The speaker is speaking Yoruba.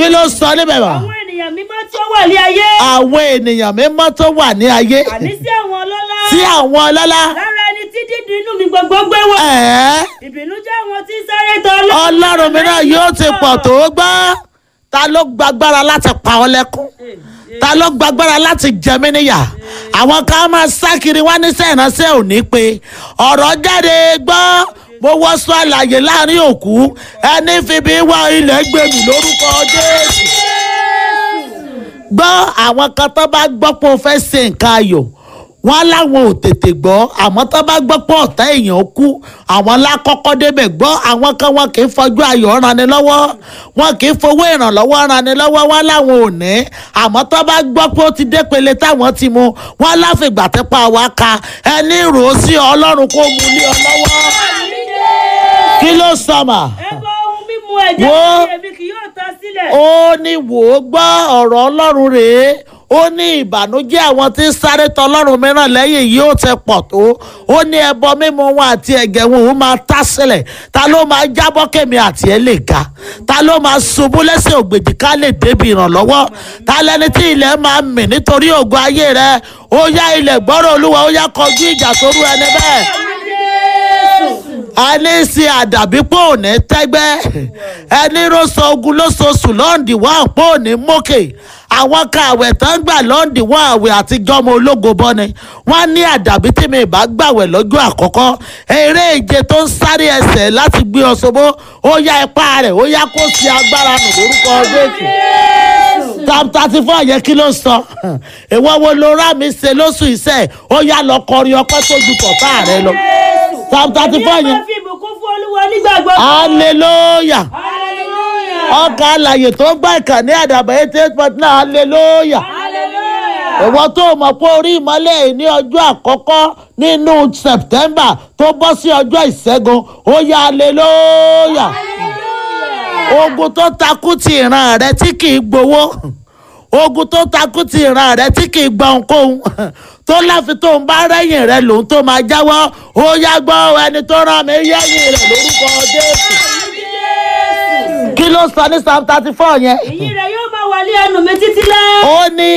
ló sọ níbẹ̀ wá. àwọn ènìyàn mímọ́ tí ó wà ní ayé àwọn ènìyàn mímọ́ tó wà ní ayé àní sí àwọn ọlọ́lá tí àwọn ọlọ́lá lára ẹni tí dídùn inú mi gbogbo gbé wọ̀ ẹ̀ẹ́ ìbínú jẹ́ àwọn tí ń sáré tọ̀ ọlọ́run mìíràn yóò ti pọ̀ tó gbọ́ ta ló gbàgbára láti pa ọ́ lẹ́kún ta ló gbàgbára láti jẹ mí níyà àwọn kan máa sá kiri wá ní sẹ́ẹ̀ránṣẹ́ òní pé ọ̀rọ̀ jáde gbọ́ mo wọ́ sọ àlàyé láàrin òkú ẹni fìbí wá ilẹ̀ gbèmí lórúkọ jésù gbọ́ àwọn kan tó bá gbọ́ pé o fẹ́ ṣe nǹkan ayọ̀ wọ́n láwọn ò tètè gbọ́ àmọ́ tó bá gbọ́ pé ọ̀tá èèyàn kú àwọn lákọ́kọ́ débẹ̀ gbọ́ àwọn kan wọn kì í fojú ayọ̀ rani lọ́wọ́ wọn kì í fowó ìrànlọ́wọ́ rani lọ́wọ́ wọn láwọn ò ní àmọ́ tó bá gbọ́ pé ó ti dépele táwọn ti mu wọn láfìgbà tẹ́pà wá ka ẹni rò ó sí ọlọ́run kó mu lé ọ lọ́wọ́ kí ló sọmà ẹbọ ohun mímu ẹ̀jẹ̀ Wo. mi èmi kì yóò tán sílẹ̀ ó ní wò ó gbọ́ ọ̀rọ̀ ọlọ́run rèé ó ní ìbànújẹ́ àwọn tí ń sáré tọ ọlọ́run mìíràn lẹ́yìn yìí ó ti pọ̀ tó ó ní ẹbọ mímu wọn àti ẹ̀gẹ̀ wọn òun máa tá sílẹ̀ ta ló máa jábọ́ kẹ́mi àti ẹ̀ lè ga ta ló máa ṣubú lẹ́sẹ̀ ògbèjì ká lè débi ìrànlọ́wọ́ ta lẹni tí ilẹ̀ máa mì nítorí ògo ayé rẹ ó yá ilẹ̀ gbọ́rọ̀ olúwa ó yá kọjú ìjà sórú ẹni bẹ́ẹ̀ ẹni ṣe àdàbí pò ní tẹ́gbẹ́ ẹni rọ́ṣọ ogun lóṣooṣù lọ́ǹdì wá pò ní mókè àwọn kan àwẹ̀ tán gbà lọ́ǹdì wá àwẹ̀ àtijọ́ ọmọ ológo bọ́ ni wọ́n ní àdàbí tí mi bá gbàwẹ̀ lọ́jọ́ àkọ́kọ́ eré ìje tó ń sáré ẹsẹ̀ láti gbé ọ ṣòbó ó yá ipá rẹ̀ ó yá kó sí agbára nù lórúkọ jésù psalm thirty four yẹn kí ló ń sọ ìwọ wo ló rà mí ṣe lóṣù iṣẹ́ ó yá lọ kọrin ọpẹ́ tó ju tọ̀tà rẹ lọ psalm thirty four èmi yẹn máa fi ìbùkún fún olúwa nígbà gbogbo hallelujah hallelujah ọkà àlàyé tó gbà ìkànnì àdàbà eighty eight point nine hallelujah hallelujah ìwọ tó mọ̀ pé orí ìmọ́lẹ̀ yìí ní ọjọ́ àkọ́kọ́ nínú september tó bọ́ sí ọjọ́ ìṣẹ́gun ó yá hallelujah ogun tó takú ti ìran rẹ tí kì í gbowó ogun tó takú ti ìran rẹ tí kì í gba ohunkóhun tó láfi tó ń bá rẹ́yìn rẹ lòun tó máa jáwọ́ ó yá gbọ́ ẹni tó rán mi yẹ́yìn rẹ̀ lórúkọ jésù kí ló sọ ní psalm thirty four yẹn èyí rẹ̀ yóò máa wà ní ẹnu mi títí láé. ó ní